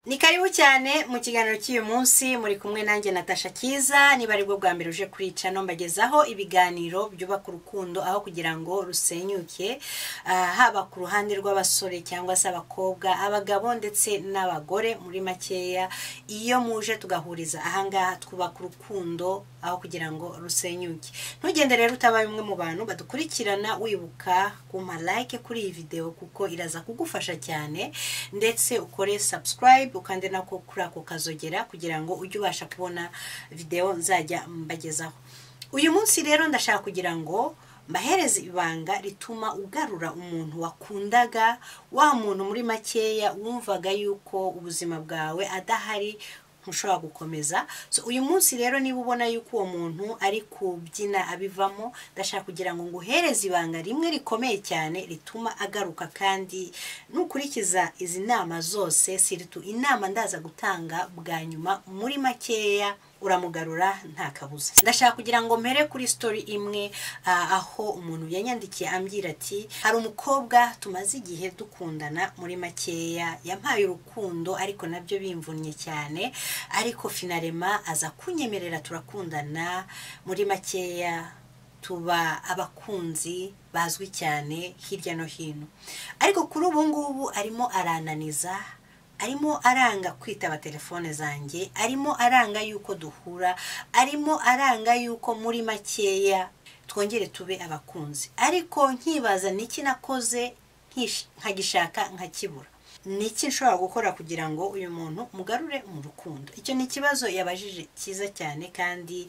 ni karibu cyane mu kiganiro cy'uyu munsi muri kumwe nanjye natasha kiza niba aribwo bwa mbere uje kuri cano mbagezaho ibiganiro byubaka urukundo aho kugira ngo rusenyuke ah, haba ku ruhande rw'abasore cyangwa se abakobwa abagabo ndetse n'abagore muri makeya iyo muje tugahuriza ahangaha twubaka urukundo aho kugira ngo rusenyuke ntugende rero utabaye umwe mu bantu badukurikirana wibuka kumpa like kuri iyi videwo kuko iraza kugufasha cyane ndetse ukore subscribe ukande nako kuri ako kazogera kugira ngo ujye ubasha kubona videwo nzajya mbagezaho uyu munsi rero ndashaka kugira ngo mbahereze ibanga rituma ugarura umuntu wakundaga wa muntu muri makeya wumvaga yuko ubuzima bwawe adahari ntushobora gukomeza so uyu munsi rero niba ubona yuko uwo muntu ari kubyina abivamo ndashaka kugira ngo nguhereze ibanga rimwe rikomeye cyane rituma agaruka kandi nukurikiza izi nama zose siritu inama ndaza gutanga bwa nyuma muri makeya uramugarura nta kabuza ndashaka kugira ngo mpere kuri story imwe ah, aho umuntu yanyandikiye ambwira ati hari umukobwa tumaze igihe dukundana muri makeya yampaye urukundo ariko nabyo bimvunnye cyane ariko finarema aza kunyemerera turakundana muri makeya tuba abakunzi bazwi cyane hirya no hino ariko kuri ubu ngubu arimo arananiza arimo aranga kwitaba telefone zanjye arimo aranga yuko duhura arimo aranga yuko muri makeya twongere tube abakunzi ariko nkibaza niki nakoze nkish- nkagishaka nkakibura niki nshobora gukora kugira ngo uyu muntu mugarure mu rukundo icyo ni ikibazo yabajije cyiza cyane kandi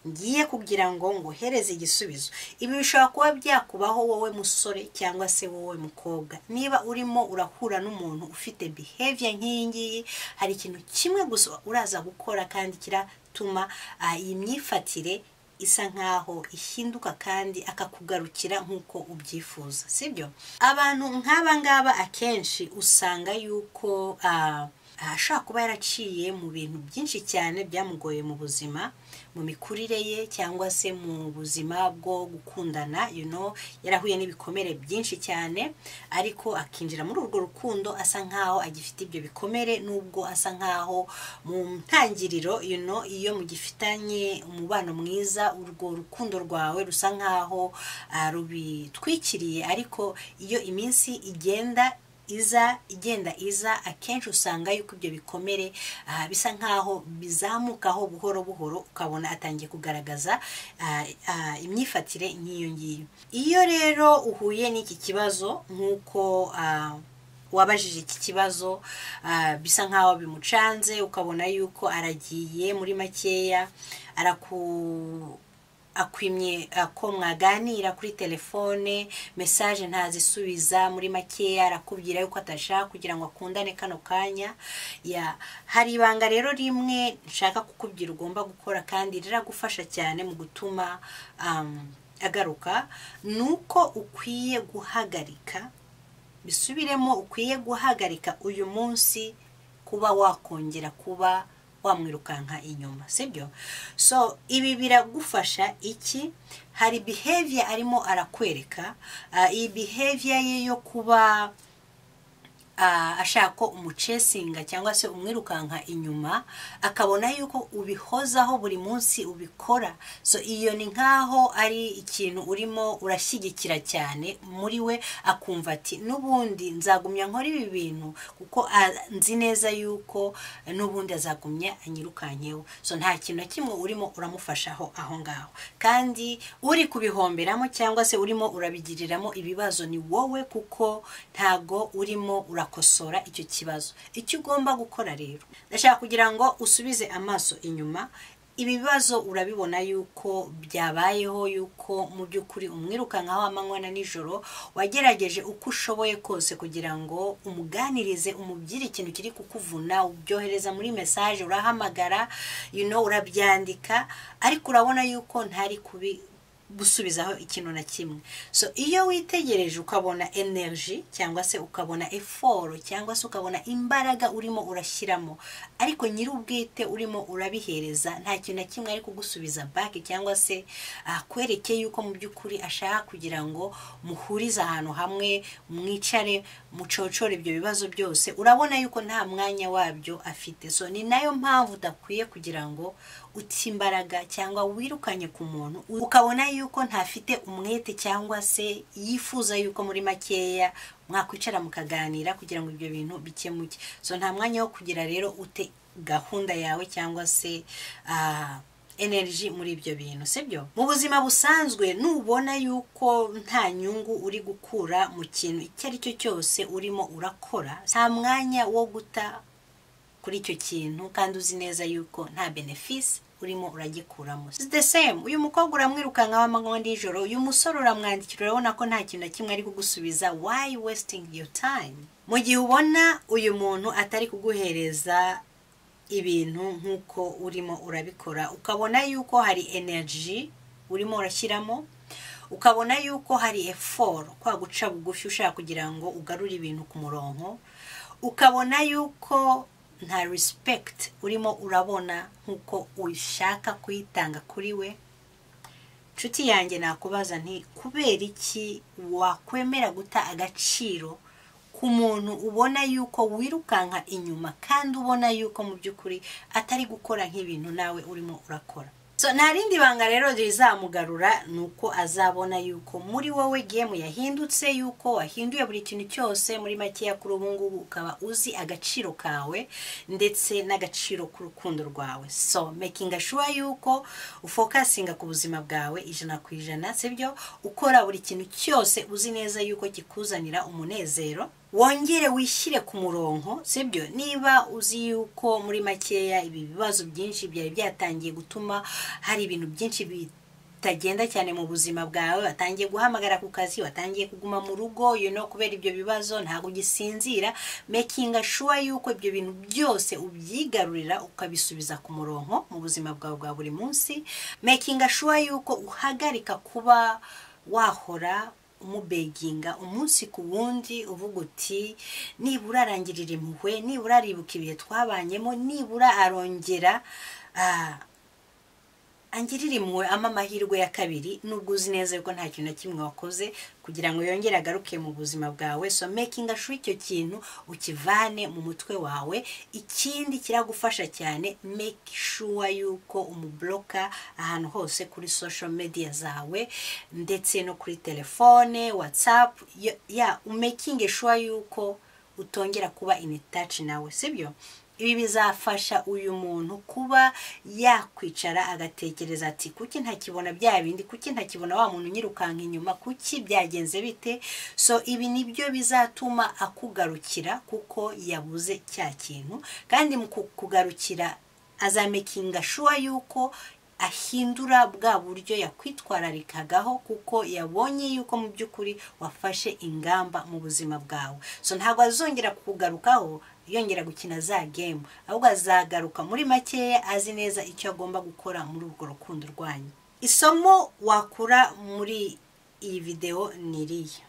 ngiye kugira ngo ngohereze igisubizo ibi bishobora kuba byakubaho wowe musore cyangwa se wowe mukobwa niba urimo urahura n'umuntu ufite behavior nk'iyi ngiyi hari ikintu kimwe gusa uraza gukora kandi kiratuma ah, iyi myifatire isa nkaho ihinduka kandi akakugarukira nk'uko ubyifuza sibyo abantu nk'aba ngaba akenshi usanga yuko ah, ashobora kuba yaraciye mu bintu byinshi cyane byamugoye mu buzima mu mikurire ye cyangwa se mu buzima bwo gukundana you know, yarahuye n'ibikomere byinshi cyane ariko akinjira muri urwo rukundo asa nkaho agifite ibyo bikomere nubwo asa nkaho mu ntangiriro you know, iyo mugifitanye umubano mwiza urwo rukundo rwawe rusa nkaho ah, rubitwikiriye ariko iyo iminsi igenda iza igenda iza akenshi usanga yuko ibyo bikomere ah, bisa nkaho bizamukaho buhoro buhoro ukabona atangiye kugaragaza ah, ah, imyifatire nk'iyo ngiyo iyo rero uhuye n'iki kibazo nk'uko ah, wabajije iki kibazo ah, bisa nkaho bimucanze ukabona yuko aragiye muri makeya araku akwimye ah, ko mwaganira kuri telefone mesaje ntazisubiza muri makeya arakubwira yuko atashaka kugira ngo akundane kano kanya ya hari ibanga rero rimwe nshaka kukubwira ugomba gukora kandi riragufasha cyane mu gutuma um, agaruka ni uko ukwiye guhagarika bisubiremo ukwiye guhagarika uyu munsi kuba wakongera kuba wamwirukanka inyuma sibyo so ibi biragufasha iki hari behavior arimo arakwereka ah, iyi behavior ye yo kuba ah, ashaka ko umucesinga cyangwa se umwirukanka inyuma akabona yuko ubihozaho buri munsi ubikora so iyo ni nkaho ari ikintu urimo urashyigikira cyane muri we akumva ati n'ubundi nzagumya nkora ibi bintu kuko ah, nzi neza yuko eh, n'ubundi azagumya anyirukanyeho so nta kintu na kimwe urimo uramufashaho aho ngaho kandi uri kubihomberamo cyangwa se urimo urabigiriramo ibibazo ni wowe kuko ntago urimo urakosora icyo kibazo icyo ugomba gukora rero ndashaka kugira ngo usubize amaso inyuma ibi bibazo urabibona yuko byabayeho yuko mu by'ukuri umwirukankaho amanywa na nijoro wagerageje uko ushoboye kose kugira ngo umuganirize umubwire ikintu kiri kukuvuna ubyohereza muri mesaje urahamagara you know, urabyandika ariko urabona yuko ntari kubi gusubizaho ikintu na kimwe so iyo witegereje ukabona energy cyangwa se ukabona effort cyangwa se ukabona imbaraga urimo urashyiramo ariko nyir'ubwite urimo urabihereza nta kintu na kimwe ari kugusubiza back cyangwa se akwereke yuko mu by'ukuri ashaka kugira ngo muhurize ahantu hamwe mwicare mucocore ibyo bibazo byose urabona yuko nta mwanya wabyo afite so ni nayo mpamvu udakwiye kugira ngo uti imbaraga cyangwa wirukanye ku muntu ukabona yuko ntafite umwete cyangwa se yifuza yuko muri makeya mwakwicara mukaganira kugira ngo ibyo bintu bikemuke so nta mwanya wo kugira rero ute gahunda yawe cyangwa se ah, energy muri ibyo bintu sibyo mu buzima busanzwe nubona yuko nta nyungu uri gukura mu kintu icyo ari cyo cyose urimo urakora nta mwanya wo guta kuri icyo kintu kandi uzi neza yuko nta benefisi urimo uragikuramo the same uyu mukobwa uramwirukankaho amanywa nijoro uyu musore uramwandikira urabona ko nta kintu na kimwe ari kugusubiza why wasting your time mu gihe ubona uyu muntu atari kuguhereza ibintu nk'uko urimo urabikora ukabona yuko hari energy urimo urashyiramo ukabona yuko hari effort kwa guca bugufi ushaka kugira ngo ugarure ibintu ku murongo ukabona yuko nta respect urimo urabona nk'uko ushaka kuyitanga kuri we inshuti yanjye nakubaza nti kubera iki wakwemera guta agaciro ku muntu ubona yuko wirukanka inyuma kandi ubona yuko mu by'ukuri atari gukora nk'ibintu nawe urimo urakora so nta rindi banga rero rizamugarura ni uko azabona yuko muri wowe gemu yahindutse yuko wahinduye buri kintu cyose muri makeya kuri ubu ngubu ukaba uzi agaciro kawe ndetse n'agaciro k'urukundo rwawe so makinga sure yuko ufokasinga ku buzima bwawe ijana ku ijana sibyo ukora buri kintu cyose uzi neza yuko kikuzanira umunezero wongere wishyire ku murongo sibyo niba uzi yuko muri makeya ibi bibazo byinshi byari byatangiye gutuma hari ibintu byinshi bitagenda cyane mu buzima bwawe watangiye guhamagara ku kazi watangiye kuguma mu rugo you know, kubera ibyo bibazo ntabwo ugisinzira makinga sure yuko ibyo bintu byose ubyigarurira ukabisubiza ku murongo mu buzima bwawe bwa buri munsi makinga sure yuko uhagarika kuba wahora umubeginga umunsi ku wundi uvuga uti nibura arangirira impuhwe nibura aribuka ibihe twabanyemo nibura arongera angirira impuhwe ama amahirwe ya kabiri nubwo uzi neza yuko nta kintu na kimwe wakoze kugira ngo yongere agaruke mu buzima bwawe so makinga sure icyo kintu ukivane mu mutwe wawe ikindi kiragufasha cyane make sure yuko umubloka ahantu hose kuri social media zawe ndetse no kuri telefone whatsapp ya yeah, umakinge sure yuko utongera kuba in touch nawe sibyo ibi bizafasha uyu muntu kuba yakwicara agatekereza ati kuki ntakibona bya bindi kuki ntakibona wa muntu nyirukanka inyuma kuki byagenze bite so ibi nibyo bizatuma akugarukira kuko yabuze cya kintu kandi mu kugarukira azamekinga shuwa yuko ahindura bwa buryo yakwitwararikagaho kuko yabonye yuko mu by'ukuri wafashe ingamba mu buzima bwawe so ntabwo azongera kukugarukaho yongera gukina za gemu ahubwo azagaruka muri makeya azi neza icyo agomba gukora muri urwo rukundo rwanyu isomo wakura muri iyi videwo ni iriya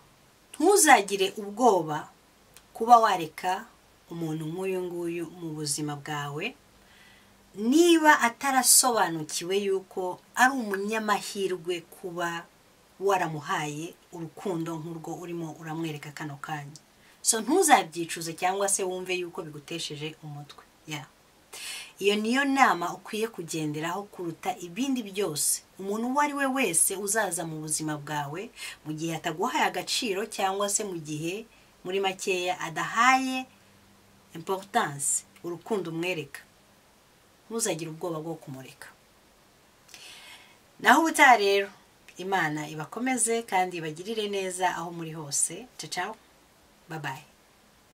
ntuzagire ubwoba kuba wareka umuntu nk'uyu nguyu mu buzima bwawe niba atarasobanukiwe yuko ari umunyamahirwe kuba waramuhaye urukundo nk'urwo urimo uramwereka kano kanya so ntuzabyicuze cyangwa se wumve yuko bigutesheje umutwe iyo niyo nama ukwiye kugenderaho kuruta ibindi byose umuntu uwo ari we wese uzaza mu buzima bwawe mu gihe ataguhaye agaciro cyangwa se mu gihe muri makeya adahaye importance urukundo umwereka ntuzagire ubwoba bwo kumureka naho ubutaha rero imana ibakomeze kandi ibagirire neza aho muri hose cacaho Bye bye.